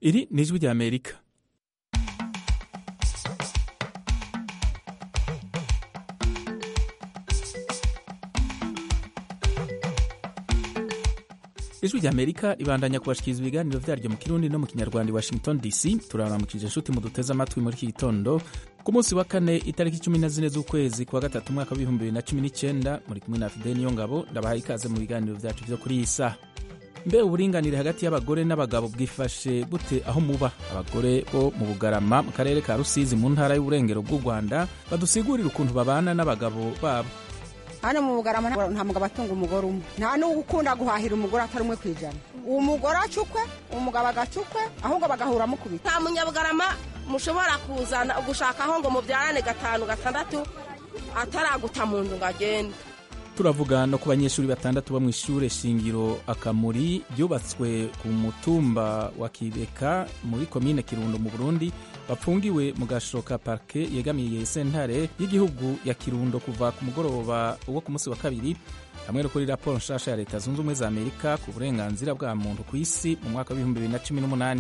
iri ni ijwi rya amerika ijwi rya amerika ribandanya kubashikiriza ibiganiro vyaryo mu kirundi no mu kinyarwanda i washington dc turabaramukije inshuti muduteze amatwi muri iki gitondo ku munsi wa kane itariki cumi na zine z'ukwezi kwa gatatu umwaka w'ibihumbi bibiri na cumi n'icenda muri kumwe na fideni niyo ngabo ndabahaye ikaze mu biganiro vyacu vyo kuri iyi saha mbe uburinganire hagati y'abagore n'abagabo bwifashe gute aho muba abagore bo mu bugarama mu karere ka rusizi mu ntara y'uburengero bw'u rwanda badusigurira ukuntu babana n'abagabo babo hano mu bugarama nta mugabo atunga umugore umwe nta n'ugukunda guhahira umugore atari umwe ku ijana uwo mugore acukwe umugabo agacukwe ahubwo bagahura mukubita nta munyabugarama mushobora kuzana gushakaho ngo mubyarane gatanu gatandatu ataraguta mu nzu ngo agende turavuga no ku banyeshuri batandatu bo mu ishure shingiro akamuri ryubatswe ku mutumba wa kibeka muri komine kirundo mu burundi bapfungiwe mu gashoka parke yegamiye sentare y'igihugu ya kirundo kuva ku mugoroba wo ku munsi wa kabiri hamwe no kuri raporo nshasha ya leta zunze ubumwe za amerika ku burenganzira bwa muntu ku isi mu mwaka w'ibihumbi bibiri na cumi n'umunani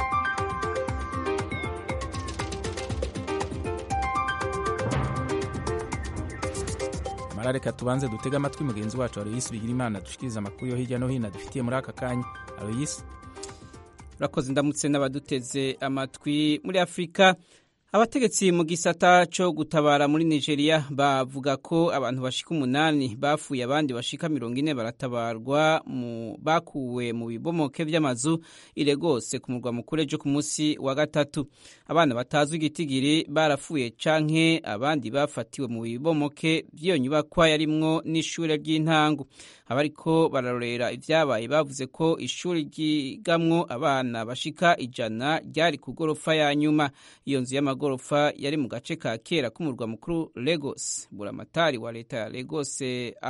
mara reka tubanze dutege amatwi mugenzi wacu aloyisi bigira imana dushikiriza amakuru yo hirya no hino dufitiye muri aka kanya aloyisi urakoze ndamutse n'abaduteze amatwi muri afurika abategetsi mu gisata cyo gutabara muri nigeria bavuga ko abantu bashika umunani bapfuye abandi bashika mirongo ine baratabarwa mu bakuwe mu bibomoke by'amazu iregose ku murwa mukuru ejo ku munsi wa gatatu abana batazwi igitigiri barapfuye canke abandi bafatiwe mu bibomoke by'iyo nyubakwa yarimwo n'ishure ry'intango abariko bararorera ivyabaye bavuze ko ishuri ryigamwo abana bashika ijana ryari ku gorofa ya nyuma iyo nzu y'amagorofa yari mu gace ka kera k'umurwa mukuru Lagos buramatari wa leta ya Lagos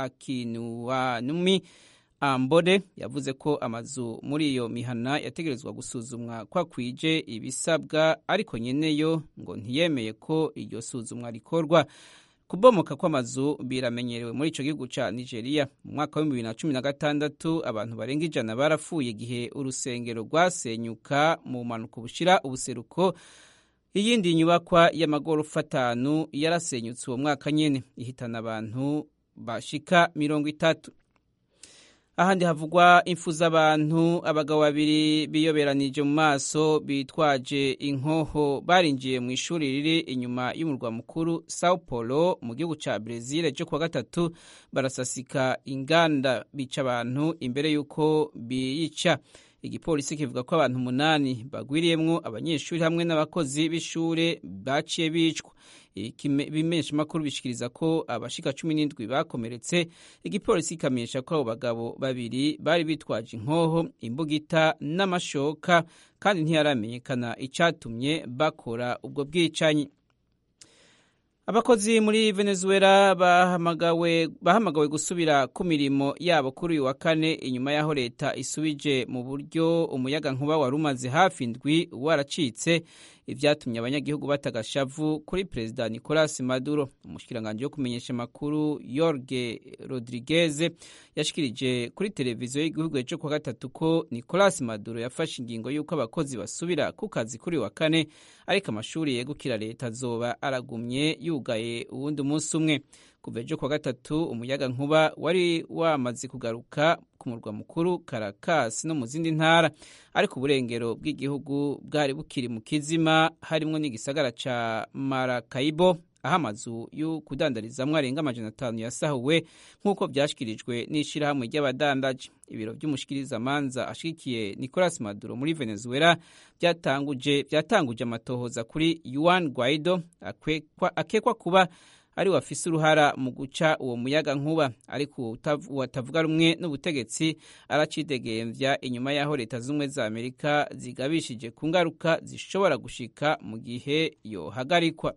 Akinuwanumi Ambode yavuze ko amazu muri iyo mihana yategerezwa gusuzumwa kwa kwije ibisabwa ariko nyeneyo ngo ntiyemeye ko iryo suzumwa rikorwa kubomoka kw'amazu biramenyerewe muri ico gihugu ca Nigeria mu mwaka wa 2016 abantu barenga ijana barapfuye igihe urusengero rwasenyuka mu mpanuka bushira ubuseruko iyindi nyubakwa y'amagorofa atanu yarasenyutse uwo mwaka nyene ihitana abantu bashika mirongo itatu ahandi havugwa impfu z'abantu abagabo babiri biyoberanije mu maso bitwaje inkoho barinjiye mu ishuri riri inyuma y'umurwa mukuru sao paulo mu gihugu ca brezil cyo kuwa gatatu barasasika inganda bica abantu imbere y'uko biyica igipolisi kivuga ko abantu umunani bagwiriyemwo abanyeshuri hamwe n'abakozi b'ishure baciye bicwa ibimenyesha makuru bishikiriza ko abashika cumi n'indwi bakomeretse igipolisi kikamenyesha ko abo bagabo babiri bari bitwaje inkoho imbugita n'amashoka kandi ntiyaramenyekana icatumye bakora ubwo bwicanyi abakozi muri venezuela bahamagawe bahamagawe gusubira ku mirimo yabo kuri uyu wa kane inyuma y'aho leta isubije mu buryo umuyaga nkuba wari umaze hafi ndwi waracitse ibyatumye abanyagihugu batagashavu kuri perezida nicolas maduro umushikiranganji wo kumenyesha amakuru yorge rodriguez yashikirije kuri televiziyo y'igihugu ejo kuwa gatatu ko nicolas maduro yafashe ingingo y'uko abakozi basubira ku kazi kuri wa kane ariko amashuri yegukira leta azoba aragumye yugaye uwundi umunsi umwe kuva ejo kuwa gatatu umuyaga nkuba wari wamaze kugaruka ku murwa mukuru Caracas no mu zindi ntara ariko uburengero bw'igihugu bwari bukiri mu kizima harimo n'igisagara ca Maracaibo aho amazu yo kudandarizamwo arenga amajana atanu yasahuwe nk'uko vyashikirijwe n'ishirahamwe ry'abadandaji ibiro vy'umushikirizamanza ashigikiye Nicolas Maduro muri Venezuela vyatanguje vyatanguje amatohoza kuri Juan Guaido akekwa, akekwa kuba ari wafise uruhara mu guca uwo muyaga nkuba ariko uwatavuga rumwe n'ubutegetsi aracidegembya inyuma y'aho leta z'ubumwe za amerika zigabishije ku ngaruka zishobora gushika mu gihe yohagarikwa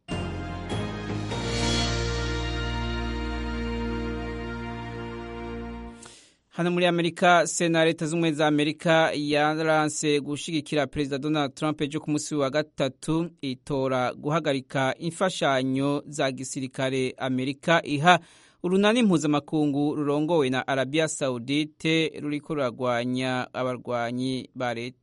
hano muri amerika sena leta z'ubumwe za amerika yaranse gushigikira perezida donald trump ejo ku munsi wa gatatu itora guhagarika imfashanyo za gisirikare amerika iha urunani mpuzamakungu rurongowe na arabiya saudite ruriko ruragwanya abarwanyi ba leta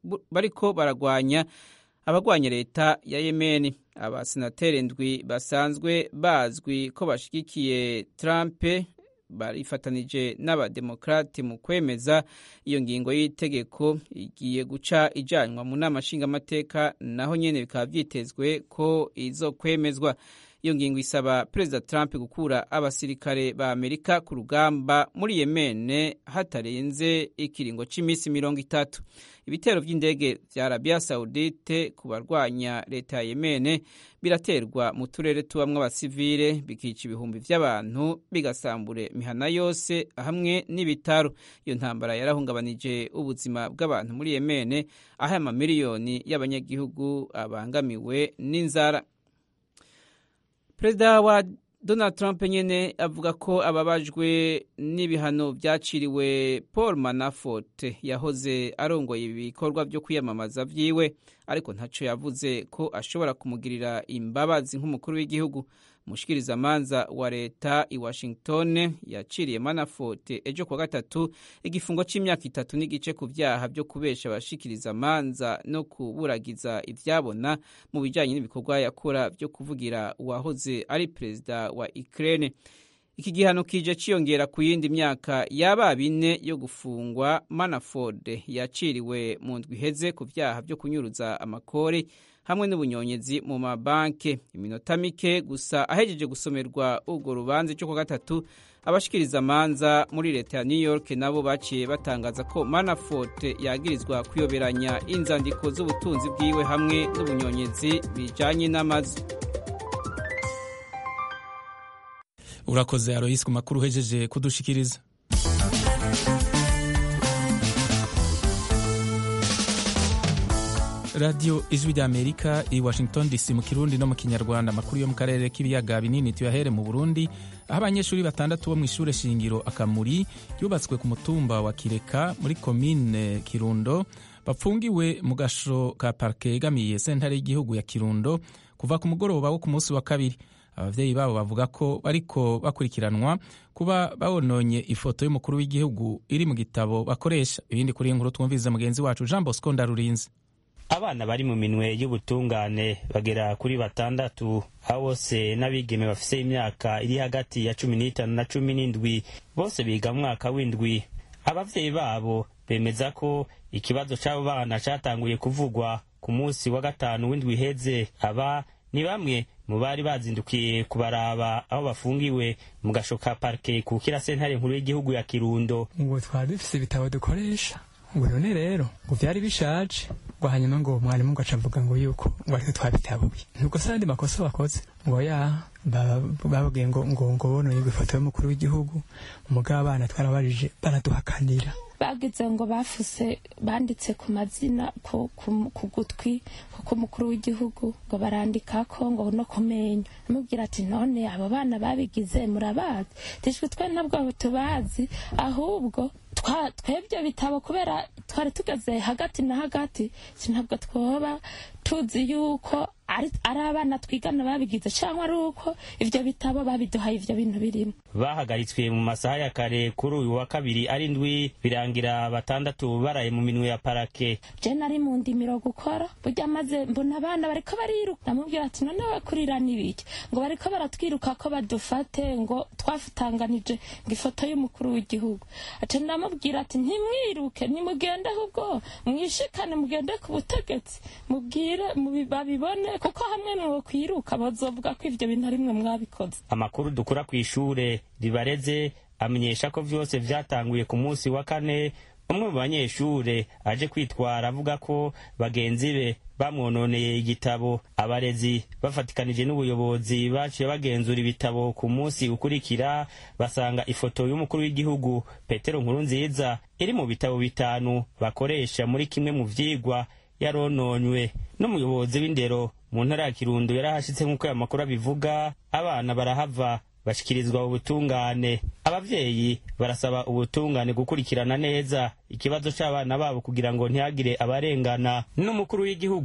bariko baragwanya abagwanya leta ya yemeni abasenateri ndwi basanzwe bazwi ko bashigikiye trump barifatanije n'abademokrati mu kwemeza iyo ngingo y'itegeko igiye guca ijanywa mu nama nshingamateka naho nyene bikaba vyitezwe ko izokwemezwa iyo ngingo isaba perezida trump gukura abasirikare ba amerika ku rugamba muri yemene hatarenze ikiringo cy'iminsi mirongo itatu ibitero by'indege vya arabiya saudite ku barwanya leta ya yemene biraterwa mu turere tubamwo abasivile bikica ibihumbi vy'abantu bigasambure mihana yose hamwe n'ibitaro iyo ntambara yarahungabanije ubuzima bw'abantu muri yemene aho amamiliyoni y'abanyagihugu abangamiwe n'inzara perezida wa donald trump nyene avuga ko ababajwe n'ibihano vyaciriwe paul manafort yahoze arongoye ibikorwa vyo kwiyamamaza vyiwe ariko ntaco yavuze ko ashobora kumugirira imbabazi nk'umukuru w'igihugu umushikirizamanza wa leta i washington yaciriye manafort ejo kuwa gatatu igifungo c'imyaka itatu n'igice ku vyaha vyo kubesha abashikirizamanza no kuburagiza ivyabona mu bijanye n'ibikorwa yakora vyo kuvugira uwahoze ari perezida wa ukraine iki gihano kije ciyongera ku yindi myaka yaba bine yo gufungwa manaford yaciriwe mu ndwi iheze ku vyaha vyo kunyuruza amakori hamwe n'ubunyonyezi mu mabanke iminota mike gusa ahejeje gusomerwa urwo rubanza cyo kwa gatatu abashikiriza amanza muri leta ya new york nabo baciye batangaza ko manafort yagirizwa kuyoberanya inzandiko z'ubutunzi bwiwe hamwe n'ubunyonyezi bijanye n'amazu urakoze aroyisi ku makuru uhejeje kudushikiriza radiyo ijwi ry'amerika i washington dc mu kirundi no mu kinyarwanda amakuru yo mu karere k'ibiyaga binini tuyahere mu burundi aho abanyeshuri batandatu bo mu ishure shingiro akamuri yubatswe ku mutumba wa kireka muri komine kirundo bapfungiwe mu gasho ka parike yegamiye sentare y'igihugu ya kirundo kuva ku mugoroba wo ku munsi wa kabiri abavyeyi babo bavuga ko bariko bakurikiranwa kuba babononye ifoto y'umukuru w'igihugu iri mu gitabo bakoresha ibindi kuri inkuru twumviriza mugenzi wacu jean bosco ndarurinze abana bari mu minwe y'ubutungane bagera kuri batandatu aho bose n'abigeme bafise imyaka iri hagati ya cumi n'itanu na cumi n'indwi bose biga mu mwaka w'indwi abavyeyi babo bemeza ko ikibazo c'abo bana catanguye kuvugwa ku munsi wa gatanu w'indwi iheze aba ni bamwe mu bari bazindukiye kubaraba aho bafungiwe mu gasho ka parike kukira sentare nkuru y'igihugu ya kirundo ngo twari dufise ibitabo dukoresha ngo none rero ngo vyari bishaje ngo hanyuma ngo mwarimu ngo acavuga ngo yuko ngo ariko twabitabuye nubwo se andi makosa bakoze ngo ya bababwiye ngo ngo ngo bononye ifoto y'umukuru w'igihugu umugabo abana twarabajije baraduhakanira bagize ngo bafuse banditse ku mazina ku gutwi kuko umukuru w'igihugu ngo barandikako ngo no kumenya amubwira ati none abo bana babigize murabazi tishwe twe ntabwo tubazi ahubwo twebwe bitabo kubera twari tugeze hagati na hagati ntabwo twoba tuzi yuko ari abana twigana babigize cyangwa ari uko ibyo bitabo babiduhaye ibyo bintu birimo bahagaritswe mu masaha ya kare kuri uyu wa kabiri ari ndwi birangira batandatu baraye mu minwe ya parake je nari mu ndimiro gukora burya maze mbona abana bariko bariruka ndamubwira ati none we kurira n'ibiki ngo bariko baratwiruka ko badufate ngo twafutanganije ngo ifoto y'umukuru w'igihugu aca ndamubwira ati ntimwiruke nimugende ahubwo mwishikane mugende ku butegetsi mubwire babibone kuko hamwe mwo kwiruka bazovuga ko ivyo bintu ari mwe mwabikoze amakuru dukura ku ishure ribareze amenyesha ko vyose vyatanguye ku munsi wa kane umwe mu banyeshure aje kwitwara avuga ko bagenzi be bamwononeye igitabo abarezi bafatikanije n'ubuyobozi baciye bagenzura ibitabo ku munsi ukurikira basanga ifoto y'umukuru w'igihugu petero nkuru nziza iri mu bitabo bitanu bakoresha muri kimwe mu vyigwa yarononywe n'umuyobozi w'indero mu ntara ya kirundo yarahashitse nk'uko aya makuru abivuga abana barahava bashikirizwa ubutungane abavyeyi barasaba ubutungane gukurikirana neza ikibazo c'abana babo kugira ngo ntihagire abarengana n'umukuru w'igihugu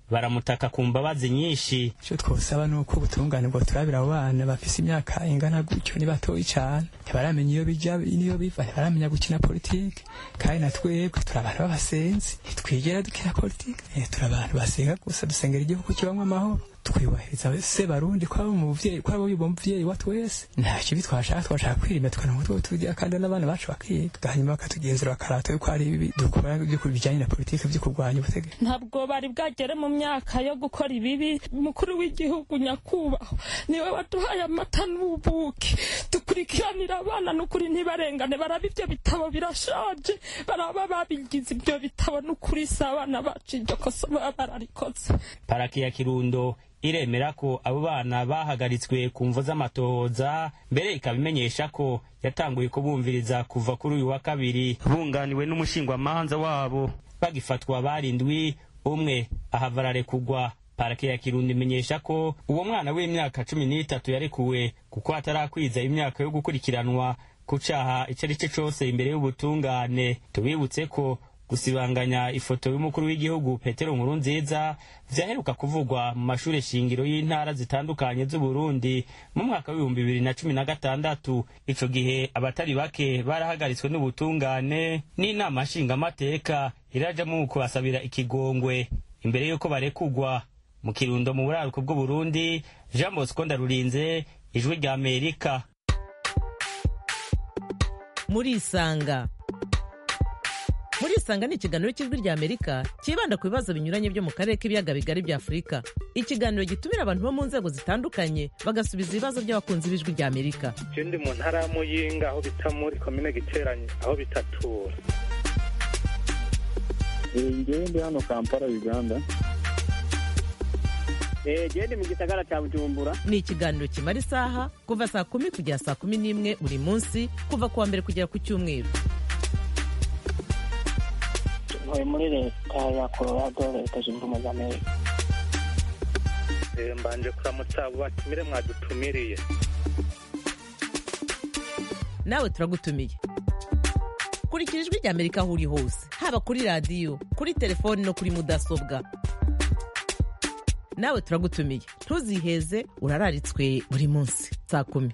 baramutaka ku mbabazi nyinshi icyo twosaba ni uko ubutungane bwo turabira abo bana bafise imyaka ingana gutyo ni batoyi cyane ntibaramenya iyo bija n'iyo biva ntibaramenya gukina politike kandi na twebwe turi abantu b'abasenzi ntitwigera dukina politike turi abantu basenga gusa dusengera igihugu kibamo amahoro twibahiriza se barundi kwabo umuvyeyi kwabo uyu muvyeyi wa twese nta kibi twashaka twashaka kwirima tukana utwo turya kandi n'abana bacu bakiga hanyuma bakatugenzura bakarata yuko hari ibi dukora byo bijanye na politike byo kurwanya ubutegetsi ntabwo bari bwagere mu myaka yo gukora ibibi umukuru w'igihugu nyakubahwa niwe waduhaye amata n'ubuki dukurikiranira abana n'ukuri ntibarengane baraba ibyo bitabo birashaje baraba babigize ibyo bitabo n'ukuri si abana bacu iryo kosa baba bararikoze paraki ya kirundo iremera ko abo bana bahagaritswe ku mvo z'amatohoza mbere ikaba imenyesha ko yatanguye kubumviriza kuva kuri uyu wa kabiri bunganiwe n'umushingwamanza wabo bagifatwa barindwi umwe ahava ararekugwa parake ya kirundo imenyesha ko uwo mwana w'imyaka cumi n'itatu yarekuwe kuko atarakwiza imyaka yo gukurikiranwa ku caha ico ari cyo cose imbere y'ubutungane tubibutse ko gusibanganya ifoto y'umukuru w'igihugu petero nkuru nziza vyaheruka kuvugwa mu mashure shingiro y'intara zitandukanye z'uburundi mu mwaka w'ibihumbi bibiri na cumi na gatandatu ico gihe abatari bake barahagaritswe n'ubutungane n'inama nshingamateka iraja mu kubasabira ikigongwe imbere y'uko barekugwa mu kirundo mu buraruko bw'uburundi jean bosco ndarurinze ijwi rya amerika murisanga murisanga ni ikiganiro cy'ijwi rya amerika cyibanda ku bibazo binyuranye byo mu karere k'ibiyaga bigari bya afurika ikiganiro gitumira abantu bo mu nzego zitandukanye bagasubiza ibibazo by'abakunzi b'ijwi rya amerika je ndi mu ntara ya muyinga aho bita muri komine giteranye aho bitatura ngewe ndi hano kampala uganda gende mu gisagara cya bujumbura ni ikiganiro kimara isaha kuva saa kumi kugera saa kumi n'imwe buri munsi kuva ku wa mbere kugera ku cyumweru ntuye muri leta ya colorado leta zunze ubumwe za amerika mbanje kuramutsa abo batumire mwadutumiriye nawe turagutumiye kurikira ijwi rya amerika aho uri hose haba kuri radiyo kuri telefoni no kuri mudasobwa nawe turagutumiye ntuziheze urararitswe buri munsi saa kumi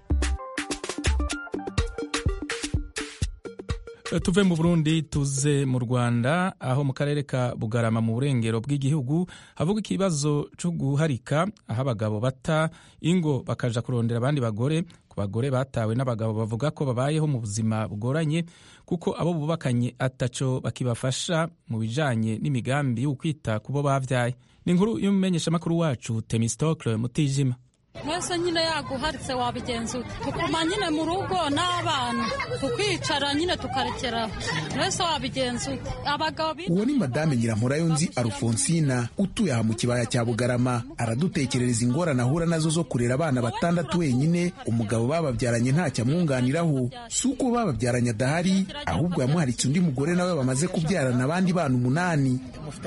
tuve mu burundi tuze mu rwanda aho mu karere ka bugarama mu burengero bw'igihugu havuga ikibazo cyo guharika aho abagabo bata ingo bakaja kurondera abandi bagore ku bagore batawe n'abagabo bavuga ko babayeho mu buzima bugoranye kuko abo bubakanye ataco bakibafasha mu bijanye n'imigambi yo kwita ku bo bavyaye ni inkuru y'umumenyeshamakuru wacu temistokle mutijima mwese nyine yaguharitse wabigenza ute tukuma nyine mu rugo n'abana tukicara nyine tukarekeraho mwese wabigenza ute abagabo uwo ni madame nyirampurayo nzi alfonsina utuye aha mu kibaya cya bugarama aradutekerereza ingorane ahura nazo zo kurera abana batandatu wenyine umugabo bababyaranye ntacyo amwunganiraho si uko bababyaranye adahari ahubwo yamuharitse undi mugore nawe bamaze kubyarana abandi bana umunani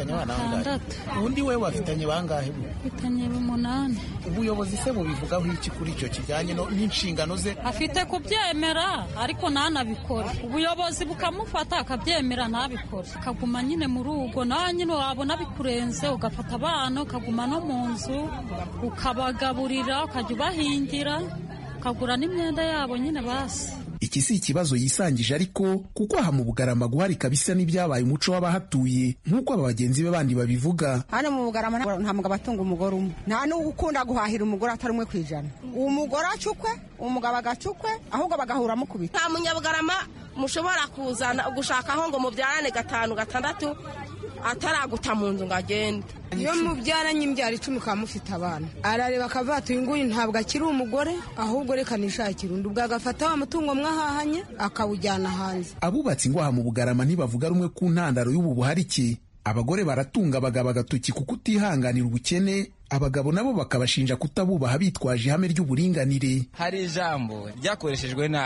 undi we bafitanye bangahe bafitanye umunani ubuyobozi se bubivugaho iki kuri icyo kijyanye n'inshingano ze afite kubyemera ariko ntanabikore ubuyobozi bukamufata akabyemera ntabikore akaguma nyine mu rugo nawe nyine wabona bikurenze ugafata abana ukaguma no mu nzu ukabagaburira ukajya ubahingira ukagura n'imyenda yabo nyine basi iki si ikibazo yisangije ariko kuko aha mu bugarama guharika bisa n'ibyabaye umuco w'abahatuye nk'uko aba bagenzi be bandi babivuga hano mu bugarama nta mugabo atunga umugore umwe nta n'ukunda guhahira umugore atari umwe ku ijana umugore acukwe umugabo agacukwe ahubwo bagahura mukubita nta munyabugarama mushobora kuzana gushakaho ngo mubyarane gatanu gatandatu ataraguta mu nzu ngo agende iyo mubyaranye imbyaro icumi ukaba mufite abana arareba akavuga ati uyu nguyu ntabwo akiri umugore ahubwo reka nishakire undi ubwo agafata wa mutungo mwahahanye akawujyana hanze abubatsi ngo aha mu bugarama ntibavuga rumwe ku ntandaro y'ubu buharike abagore baratunga abagabo agatoki kuko utihanganira ubukene abagabo nabo bakabashinja kutabubaha bitwaje ihame ry'uburinganire hari ijambo ryakoreshejwe nabi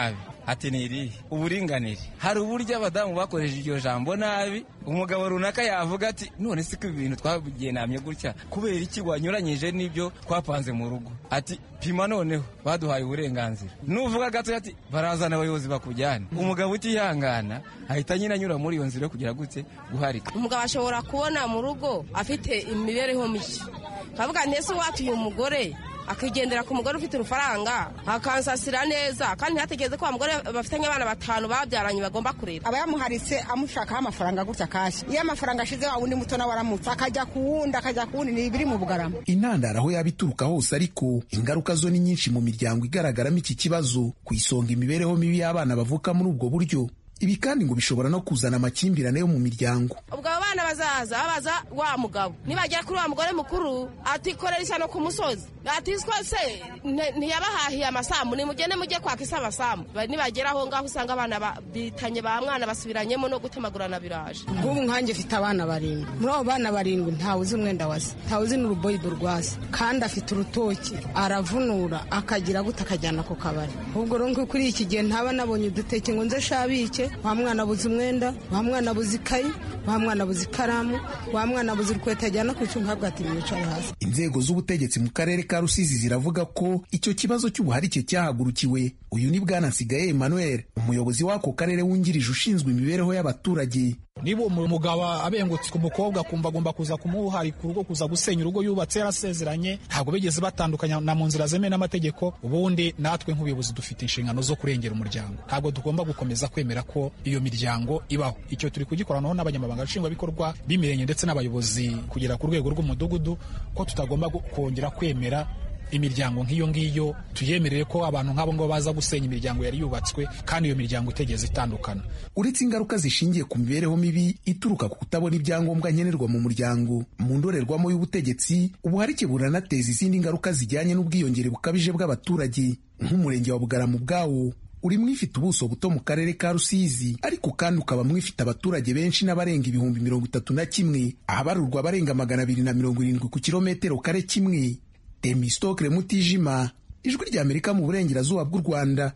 ati ni irihe uburinganire hari uburyo abadamu bakoresheje iryo jambo nabi umugabo runaka yavuga ati none si ko ibintu twabigenamye gutya kubera iki wanyuranyije n'ibyo twapanze mu rugo ati pima noneho baduhaye uburenganzira nuvuga gato ati barazana abayobozi bakujyana umugabo utihangana ahita nyine anyura muri iyo nzira yo kugira gute guharika umugabo ashobora kubona mu rugo afite imibereho mishya kavuga ntese watuye umugore akigendera ku mugore ufite urufaranga akansasira neza kandi ntihategereze ko wa mugore bafitanye abana batanu babyaranye bagomba kurera aba yamuharitse amushakaho amafaranga gutya kashi iyo amafaranga ashize wa wundi muto nawe aramutse akajya ku wundi akajya ku wundi ni ibiri mu bugarama intandaro aho yaba ituruka hose ariko ingaruka zo ni nyinshi mu miryango igaragaramo iki kibazo ku isonga imibereho mibi y'abana bavuka muri ubwo buryo ibi kandi ngo bishobora no kuzana amakimbirane yo mu miryango ubwo abo bana bazaza babaza wa mugabo nibagera kuri wa mugore mukuru atikorera ishyano ku musozi atiswa se ntiyabahahiye amasambu nimugende mujye kwaka isi amasambu nibagera aho ngaho usanga abana bitanye ba mwana basubiranyemo no gutemagurana biraje nk'ubu nkanjye mfite abana barindwi muri abo bana barindwi ntawe uzi umwenda wase ntawe uzi n'uruboyido rwase kandi afite urutoki aravunura akagira gute akajyana ku kabari ubwo rero kuri iki gihe ntaba nabonye uduteke ngo nze shabike wa mwana abuze umwenda wa mwana abuze ikayi wa mwana abuze ikaramu wa mwana abuze urukweto ajyana ku icunga habwa ati mwicare hasi inzego z'ubutegetsi mu karere ka rusizi ziravuga ko icyo kibazo cy'ubuharike cyahagurukiwe uyu ni bwana nsigaye emmanuel umuyobozi w'ako karere wungirije ushinzwe imibereho y'abaturage niba umugabo abengutse ku mukobwa akumva agomba kuza kumuharika urugo kuza gusenya urugo yubatse yarasezeranye ntabwo bigeze batandukanya na mu nzira zemewe n'amategeko ubundi natwe nk'ubuyobozi dufite inshingano zo kurengera umuryango ntabwo tugomba gukomeza kwemera ko iyo miryango ibaho icyo turi kugikoranaho n'abanyamabanga nshingwabikorwa b'imirenge ndetse n'abayobozi kugera ku rwego rw'umudugudu ko tutagomba kongera kwemera imiryango nk'iyo ngiyo tuyemerere ko abantu nk'abo ngabo baza gusenya imiryango yari yubatswe kandi iyo miryango itegeze itandukana uretse ingaruka zishingiye ku mibereho mibi ituruka ku kutabona ibyangombwa nkenerwa mu muryango mu ndorerwamo y'ubutegetsi ubuharike buranateza izindi ngaruka zijyanye n'ubwiyongere bukabije bw'abaturage nk'umurenge wa bugarama ubwawo uri mwifite ubuso buto mu karere ka rusizi ariko kandi ukaba mwifite abaturage benshi n'abarenga ibihumbi mirongo itatu na kimwe ahabarurwa abarenga magana abiri na mirongo irindwi ku kilometero kare kimwe temistokre mutijima ijwi ry'amerika mu burengerazuba bw'u rwanda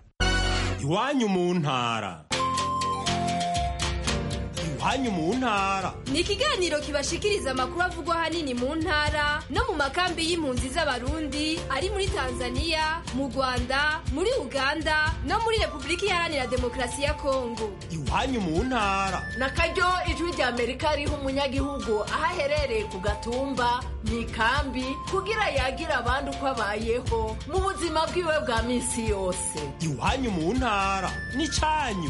iwanyu mu ntara iwanyu mu ntara ni ikiganiro kibashikiriza amakuru avugwa ahanini mu ntara no mu makambi y'impunzi z'abarundi ari muri tanzania mu rwanda muri uganda no muri repubulika iharanira demokarasi ya kongo iwanyu mu ntara na karyo ijwi rya amerika riha umunyagihugu aho aherereye ku gatumba mu ikambi kugira yagira abandi uko abayeho mu buzima bwiwe bwa minsi yose iwanyu mu ntara ni cyanyu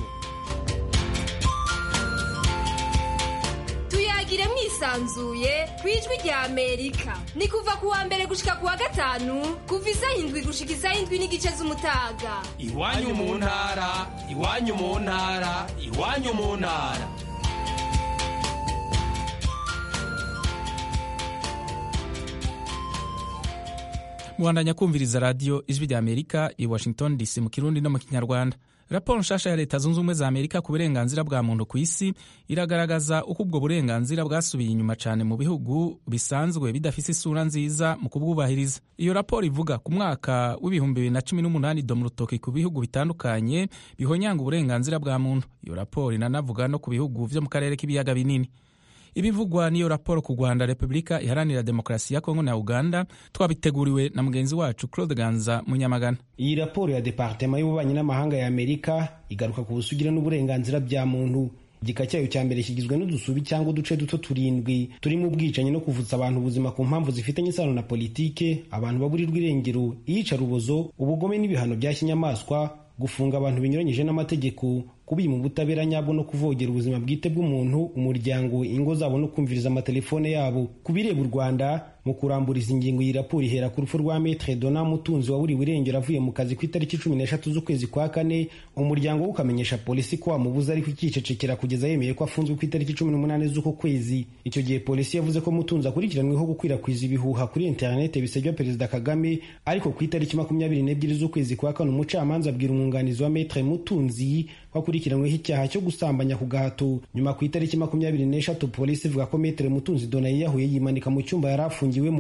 tuyagire mwisanzuye ku ijwi rya amerika ni kuva ku wa mbere gushika ku wa gatanu kuva isaha indwi gushika isaha indwi n'igice z'umutaga iwanyu mu ntara iwanyu mu ntara iwanyu mu ntara mubandanya kumviriza radiyo ijwi rya amerika i washington dc mu kirundi no mu kinyarwanda raporo nshasha ya leta zunze ubumwe za amerika ku burenganzira bwa muntu ku isi iragaragaza uko ubwo burenganzira bwasubiye inyuma cyane mu bihugu bisanzwe bidafite isura nziza mu kubwubahiriza iyo raporo ivuga ku mwaka w'ibihumbi bibiri na cumi n'umunani doma urutoki ku bihugu bitandukanye bihonyanga uburenganzira bwa muntu iyo raporo inanavuga no ku bihugu byo mu karere k'ibiyaga binini ibivugwa n'iyo raporo ku rwanda repubulika iharanira demokarasi ya kongo na uganda twabiteguriwe na mugenzi wacu claude ganza munyamagana iyi raporo ya departema y'ububanyi n'amahanga ya amerika igaruka ku busugire n'uburenganzira bya muntu igika cyayo cya mbere kigizwe n'udusubi cyangwa uduce duto turindwi turimo ubwicanyi no kuvutsa abantu ubuzima ku mpamvu zifitanye isano na politike abantu baburirwa irengero iyicarubozo ubugome n'ibihano bya kinyamaswa gufunga abantu binyuranyije n'amategeko kubima ubutabera nyabwo no kuvogera ubuzima bwite bw'umuntu umuryango ingo zabo no kumviriza amatelefone yabo ku bireba u rwanda mu kuramburiza ingingo iyi raporo ihera ku rupfu rwa metre dona mutunzi waburiwe irengero avuye mu kazi ku itariki cumi n'eshatu z'ukwezi kwa kane umuryango we ukamenyesha polisi ko wamubuze ariko ikicecekera kugeza yemeye ko afunzwe ku itariki cumi n'umunani z'uko kwezi icyo gihe polisi yavuze ko mutunzi akurikiranweho gukwirakwiza ibihuha kuri interinete bisebya perezida kagame ariko ku itariki makumyabiri n'ebyiri z'ukwezi kwa kane umucamanza abwira umwunganizi wa metre mutunzi wakurikiranyweho icyaha cyo gusambanya ku gahato nyuma ku itariki makumyabiri n'eshatu polisi ivuga ko metere mutunzi dona yiyahuye yimanika mu cyumba yari afungiwemo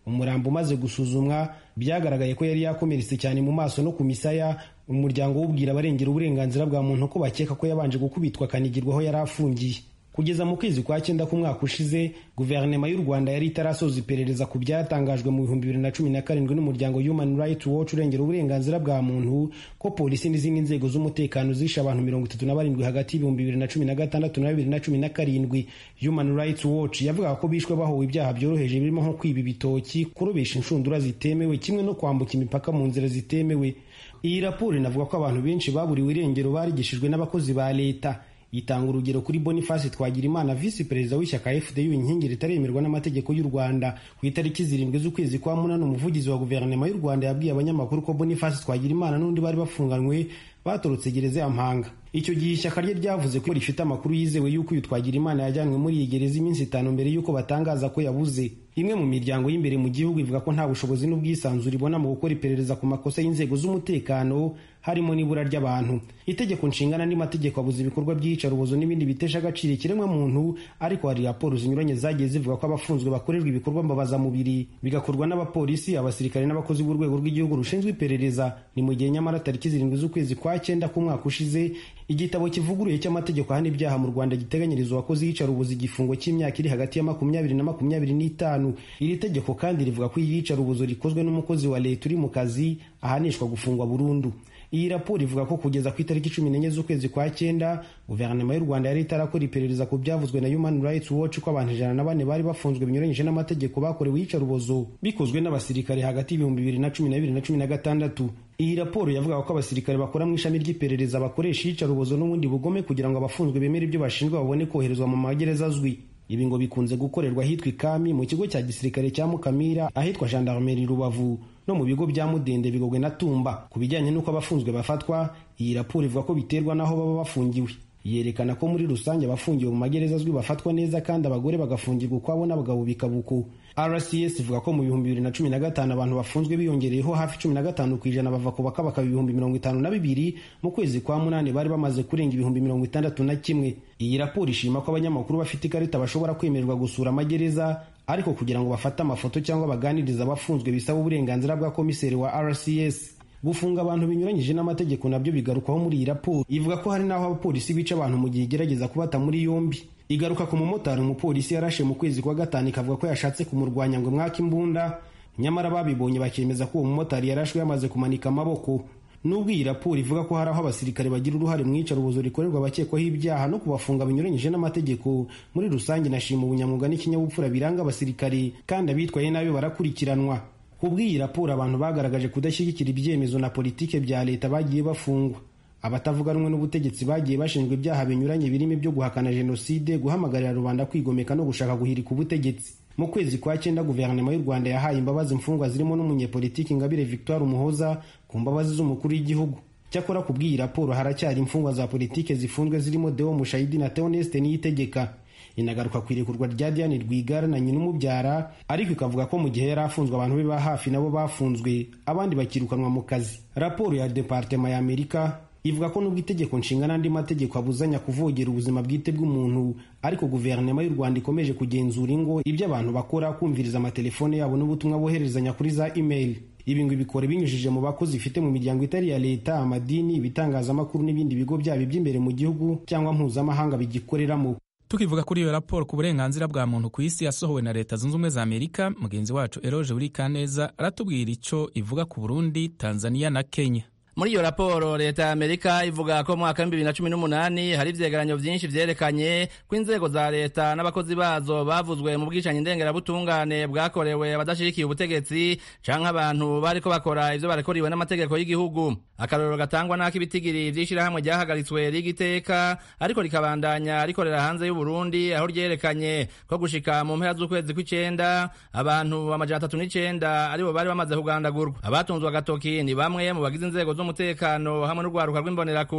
umurambo umaze gusuzumwa byagaragaye ko yari yakomeretse cyane mu maso no ku misaya umuryango wubwira abarengera uburenganzira bwa muntu ko bakeka ko yabanje gukubitwa akanigirwa aho yari afungiye kugeza mu kwezi kwa cyenda k'umwaka ushize guverinoma y'u rwanda yari itarasoza iperereza ku byatangajwe mu bihumbi bibiri na cumi na karindwi n'umuryango human rights watch urengera uburenganzira bwa muntu ko polisi n'izindi nzego z'umutekano zishe abantu mirongo itatu na barindwi hagati y'ibihumbi bibiri na cumi na gatandatu na bibiri na cumi na karindwi human rights watch yavugaga ko bishwe bahowe ibyaha byoroheje birimo nko kwiba ibitoki kurobesha inshundura zitemewe kimwe no kwambuka imipaka mu nzira zitemewe iyi raporo inavuga ko abantu benshi baburiwe irengero barigishijwe n'abakozi ba leta itanga urugero kuri boniface twagirimana visi perezida w'ishyaka fdu inkingi ritaremerwa n'amategeko y'u rwanda ku itariki zirindwi z'ukwezi kwa munani umuvugizi wa guverinoma y'u rwanda yabwiye abanyamakuru ko boniface twagirimana n'undi bari bafunganywe batorotse gereza ya mpanga icyo gihe ishyaka rye ryavuze ko rifite amakuru yizewe y'uko uyu twagirimana yajyanywe muri iyi gereza iminsi itanu mbere y'uko batangaza ko yabuze imwe mu miryango y'imbere mu gihugu ivuga ko nta bushobozi n'ubwisanzure ibona mu gukora iperereza ku makosa y'inzego z'umutekano harimo n'ibura ry'abantu itegeko nshinga n'andi mategeko abuza ibikorwa by'iyicarubozo n'ibindi bitesha agaciro ikiremwa muntu ariko hari raporo zinyuranye zagiye zivuga ko abafunzwe bakorerwa ibikorwa mbabazamubiri bigakorwa n'abapolisi abasirikare n'abakozi b'urwego rw'igihugu rushinzwe iperereza ni mu gihe nyamara tariki zirindwi z'ukwezi kwa cyenda k'umwaka ushize igitabo kivuguruye cy'amategeko ahana ibyaha mu rwanda giteganyiriza uwakoze iyicarubozo igifungo cy'imyaka iri hagati ya makumyabiri na makumyabiri n'itanu iri tegeko kandi rivuga ko iyicarubozo rikozwe n'umukozi wa leta uri mu kazi ahanishwa gufungwa burundu iyi raporo ivuga ko kugeza ku itariki cumi n'enye z'ukwezi kwa cyenda guverinoma y'u rwanda yari itarakora iperereza ku byavuzwe na human rights watch ko abantu ijana na bane bari bafunzwe binyuranyije n'amategeko bakorewe iyicarubozo bikozwe n'abasirikare hagati y'ibihumbi bibiri na cumi na bibiri na cumi na gatandatu iyi raporo yavugaga ko abasirikare bakora mu ishami ry'iperereza bakoresha iyicarubozo n'ubundi bugome kugira ngo abafunzwe bemere ibyo bashinjwa babone koherezwa mu magereza azwi ibi ngo bikunze gukorerwa ahitwa ikami mu kigo cya gisirikare cya mukamira ahitwa gendarmerie rubavu no mu bigo bya mudende bigogwe na tumba ku bijyanye n'uko abafunzwe bafatwa iyi raporo ivuga ko biterwa n'aho baba bafungiwe yerekana ko muri rusange abafungiwe mu magereza azwi bafatwa neza kandi abagore bagafungirwa ukwabo n'abagabo bikabuko rcs ivuga ko mu bihumbi bibiri na cumi na gatanu abantu bafunzwe biyongereyeho hafi cumi na gatanu ku ijana bava ku bakabaka ibihumbi mirongo itanu na bibiri mu kwezi kwa munani bari bamaze kurenga ibihumbi mirongo itandatu na kimwe iyi raporo ishima ko abanyamakuru bafite ikarita bashobora kwemererwa gusura amagereza ariko kugira ngo bafate amafoto cyangwa baganirize abafunzwe bisaba uburenganzira bwa komiseri wa rcs gufunga abantu binyuranyije n'amategeko nabyo bigarukwaho muri iyi raporo ivuga ko hari n'aho abapolisi bica abantu mu gihe igerageza kubata muri yombi igaruka ku mumotari umupolisi yarashe mu kwezi kwa gatanu ikavuga ko yashatse kumurwanya ngo mwaka imbunda nyamara babibonye bakemeza ko uwo mumotari yarashwe yamaze kumanika amaboko nubwo iyi raporo ivuga ko hari aho abasirikare bagira uruhare mu iyicarubozo rikorerwa abakekwaho ibyaha no kubafunga binyuranyije n'amategeko muri rusange nashima ubunyamwuga n'ikinyabupfura biranga abasirikare kandi abitwaye nabi barakurikiranwa ku bw'iyi raporo abantu bagaragaje kudashyigikira ibyemezo na politike bya leta bagiye bafungwa abatavuga rumwe n'ubutegetsi bagiye bashinjwa ibyaha binyuranye birimo ibyo guhakana jenoside guhamagarira rubanda kwigomeka no gushaka guhirika ubutegetsi mu kwezi kwa cyenda guverinoma y'u rwanda yahaye imbabazi imfungwa zirimo n'umunyepolitiki ingabire victoire umuhoza ku mbabazi z'umukuru w'igihugu cyakora ku bw'iyi raporo haracyari imfungwa za politike zifunzwe zirimo deo mushayidi na theoneste niyitegeka inagaruka ku irekurwa rya diane rwigara na nyina umubyara ariko ikavuga ko mu gihe yari afunzwe abantu be ba hafi nabo bafunzwe abandi bakirukanwa mu kazi raporo ya departema ya amerika ivuga ko nubwo itegeko nshinga n'andi mategeko abuzanya kuvogera ubuzima bwite bw'umuntu ariko guverinoma y'u rwanda ikomeje kugenzura ingo ibyo abantu bakora kumviriza amatelefone yabo n'ubutumwa boherezanya kuri za email ibi ngo ibikore binyujije mu bakozi ifite mu miryango itari iya leta amadini ibitangazamakuru n'ibindi bigo byabo iby'imbere mu gihugu cyangwa mpuzamahanga bigikoreramo tukivuga kuri iyo raporo ku burenganzira bwa muntu ku isi yasohowe na leta zunze ubumwe za amerika mugenzi wacu eroge buri kaneza aratubwira icyo ivuga ku burundi tanzania na kenya muri iyo raporo leta ya amerika ivuga ko mu mwaka w'ibihumbi bibiri na cumi n'umunani hari ivyegeranyo vyinshi vyerekanye ko inzego za leta n'abakozi bazo bavuzwe mu bwicanyi ndengerabutungane bwakorewe abadashigikiye ubutegetsi canke abantu bariko bakora ivyo barekoriwe n'amategeko y'igihugu akarorero gatangwa n'ako ibitigiri vy'ishirahamwe ryahagaritswe rigiteka ariko rikabandanya rikorera hanze y'uburundi aho ryerekanye ko gushika mu mpera z'ukwezi kw'icenda abantu amajana atatu n'icenda aribo bari bamaze kugandagurwa abatunzwe agatoki ni bamwe mu bagize inzego z'umutekano hamwe n'urwaruka rw'imbonerakure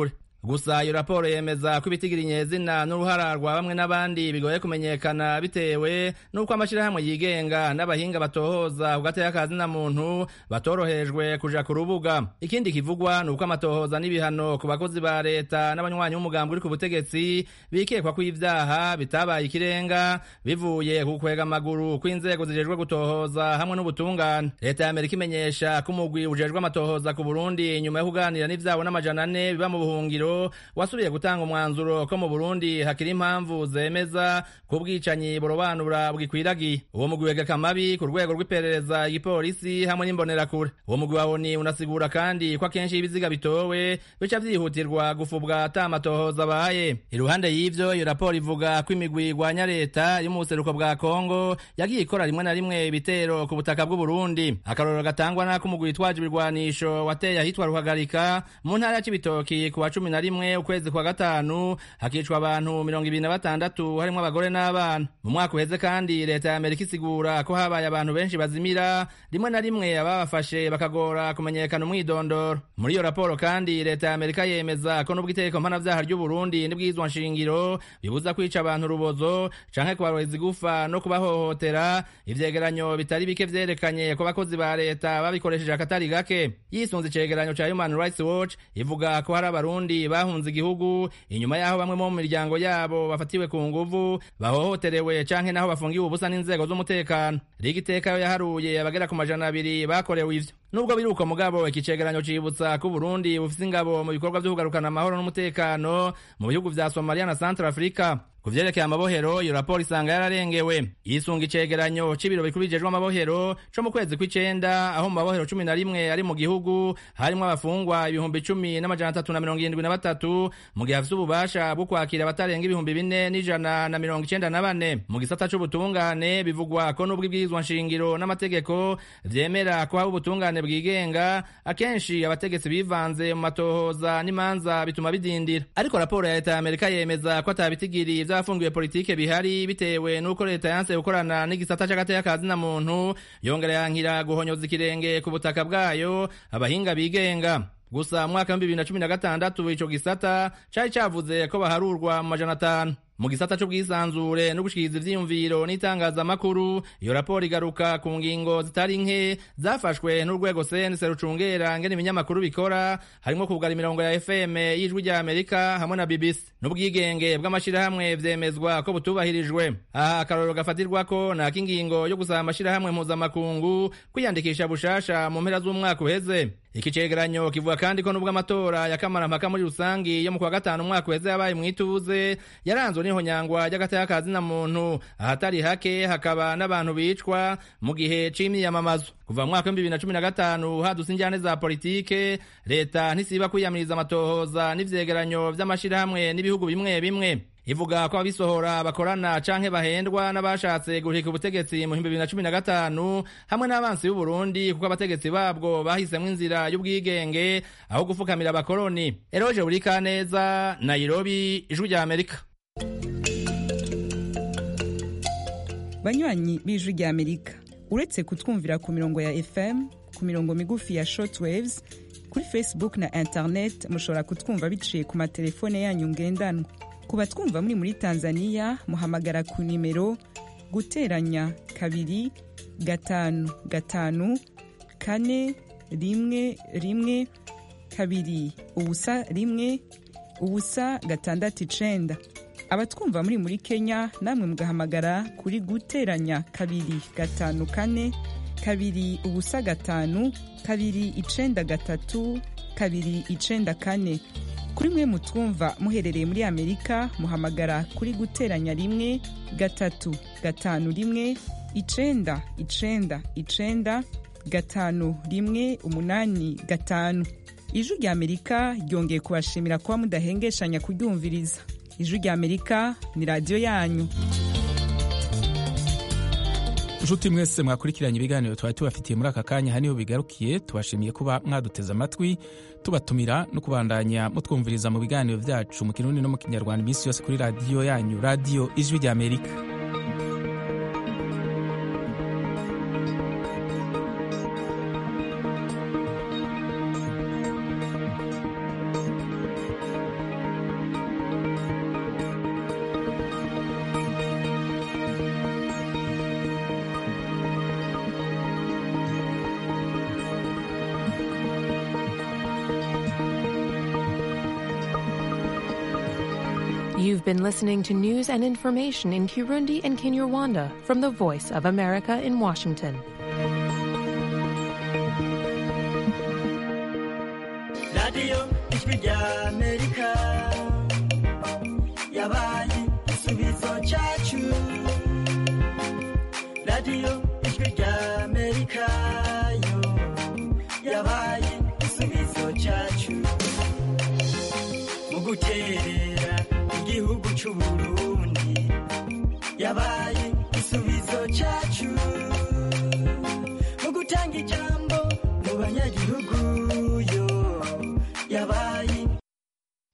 gusa iyo raporo yemeza ko ibitigira inyezina n'uruhara rwa bamwe n'abandi bigoye kumenyekana bitewe n'uko amashyirahamwe yigenga n'abahinga batohoza ku gateka ka zina muntu batorohejwe kuja ku rubuga ikindi kivugwa ni uko amatohoza n'ibihano ku bakozi ba leta n'abanywanyi b'umugambi uri ku butegetsi bikekwa ko ibyaha bitabaye ikirenga bivuye ku kwega amaguru kw'inzego zijejwe gutohoza hamwe n'ubutungane leta ya amerika imenyesha ko umugwi ujejwe amatohoza ku burundi nyuma yo kuganira n'ivyabo n'amajana ane biba mu buhungiro wasubiye gutanga umwanzuro ko mu burundi hakiri impamvu zemeza ko ubwicanyi burobanura bwikwiragiye uwo mugwi wegeka amabi ku rwego rw'iperereza igipolisi hamwe n'imbonerakure uwo mugwi wa oni unasigura kandi ko akenshi ibiziga bitowe bica vyihutirwa gufubwa ata amatohoza abaye iruhande y'ivyo iyo raporo ivuga ko imigwi igwanya leta yo mu buseruko bwa kongo yagiye ikora rimwe na rimwe ibitero ku butaka bw'uburundi akarorero gatangwa n'ako umugwi witwaje ibirwanisho wateye ahitwa ruhagarika mu ntara ya cibitoki ku wa cumi na rimwe ukwezi kwa gatanu hakicwa abantu mirongo ibiri na batandatu harimwo abagore n'abana mu mwaka uheze kandi leta ya amerika isigura ko habaye abantu benshi bazimira rimwe na rimwe ababafashe bakagora kumenyekana umwidondoro muri iyo raporo kandi leta ya amerika yemeza ko n'ubwo itegeko mpanavyaha ry'uburundi n'ibwizwa nshingiro bibuza kwica abantu urubozo canke kubaroheza igufa no kubahohotera ivyegeranyo bitari bike vyerekanye ko abakozi ba leta babikoresheje akatari gake yisunze icegeranyo ca human rights watch ivuga ko hari abarundi bahunze igihugu inyuma y'aho bamwe mu miryango yabo bafatiwe ku nguvu bahohoterewe canke naho bafungiwe ubusa n'inzego z'umutekano riga iteka yo yaharuye abagera ku majana abiri bakorewe ivyo nubwo biri uko mugabo iki cegeranyo cibutsa ko Burundi bufise ingabo mu bikorwa vyo kugarukana amahoro n'umutekano mu bihugu vya Somalia na Central Africa ku vyerekeye amabohero iyo raporo isanga yararengewe yisunga icegeranyo c'ibiro bikuru bijejwe amabohero co mu kwezi kw'icenda aho mu mabohero cumi na rimwe ari mu gihugu harimwo abafungwa ibihumbi cumi n'amajana atatu na mirongo irindwi na batatu mu gihe hafise ububasha bwo kwakira abatarenga ibihumbi bine n'ijana na mirongo icenda na bane mu gisata c'ubutungane bivugwa ko n'ubwo ibwirizwa nshingiro n'amategeko vyemera ko haba ubutungane bwigenga akenshi abategetsi bivanze mu matohoza n'imanza bituma bidindira ariko raporo ya leta ya amerika yemeza ko atabitigiri vy'abafungiwe politike bihari bitewe n'uko leta yanse gukorana n'igisata c'agateka ka zina muntu yongera yankira guhonyoza ikirenge ku butaka bwayo abahinga bigenga gusa mwaka wa bibiri na cumi na gatandatu ico gisata cari cavuze ko baharurwa mu majana atanu mu gisata c'ubwisanzure no gushikiriza ivyiyumviro n'itangazamakuru iyo raporo igaruka ku ngingo zitari nke zafashwe n'urwego CNC rucungera ngene ibinyamakuru bikora harimwo kugara imirongo ya FM y'ijwi rya Amerika hamwe na BBC n'ubwigenge bw'amashirahamwe vyemezwa ko butubahirijwe aha akarorero gafatirwako nako ingingo yo gusaba amashirahamwe mpuzamakungu kwiyandikisha bushasha mu mpera z'umwaka uheze iki cegeranyo kivuga kandi ko nubwo amatora ya kamarampaka muri rusangi yo mu kwa gatanu umwaka uheze yabaye mw'ituze yaranzwe n'ihonyangwa ry'agateka ka zina muntu ahatari hake hakaba n'abantu bicwa mu gihe c'imyiyamamazo kuva mu mwaka w'ibibiri na cumi na gatanu hadutse injyane za politike leta ntisiba kwiyamiriza amatohoza n'ivyegeranyo vy'amashirahamwe n'ibihugu bimwe bimwe ivuga ko abisohora bakorana canke bahendwa n'abashatse guhirika ubutegetsi mu bihumbi bibiri na cumi na gatanu hamwe n'abansi b'uburundi kuko abategetsi babwo bahisemwo inzira y'ubwigenge aho gufukamira abakoroni eroje burikaneza nairobi ijwi rya amerika banywanyi b'ijwi rya amerika uretse kutwumvira ku mirongo ya fm ku mirongo migufi ya shortwaves kuri facebook na internet mushobora kutwumva biciye ku matelefone yanyu ngendanwa ku batwumva muri muri tanzania muhamagara ku nimero guteranya kabiri gatanu gatanu kane rimwe rimwe kabiri ubusa rimwe ubusa gatandatu icenda abatwumva muri muri kenya namwe mugahamagara kuri guteranya kabiri gatanu kane kabiri ubusa gatanu kabiri icenda gatatu kabiri icenda kane kuri mwe mutwumva muherereye muri amerika muhamagara kuri guteranya rimwe gatatu gatanu rimwe icenda icenda icenda gatanu rimwe umunani gatanu ijwi rya amerika ryongeye kubashimira kuba mudahengeshanya kuryumviriza ijwi rya amerika ni radiyo yanyu nshuti mwese mwakurikiranye ibiganiro twari tubafitiye muri aka kanya aha niho bigarukiye tubashimiye kuba mwaduteze amatwi tubatumira no kubandanya mutwumviriza mu biganiro byacu mu kirundi no mu kinyarwanda iminsi yose kuri radiyo yanyu radiyo ijwi rya amerika You've been listening to news and information in Kirundi and Kinyarwanda from the Voice of America in Washington. radiyo ijwi rya amerika yabaye igisubizo cyacu radiyo ijwi rya amerika yo yabaye igisubizo cyacu mu guterera igihugu cy'ubururu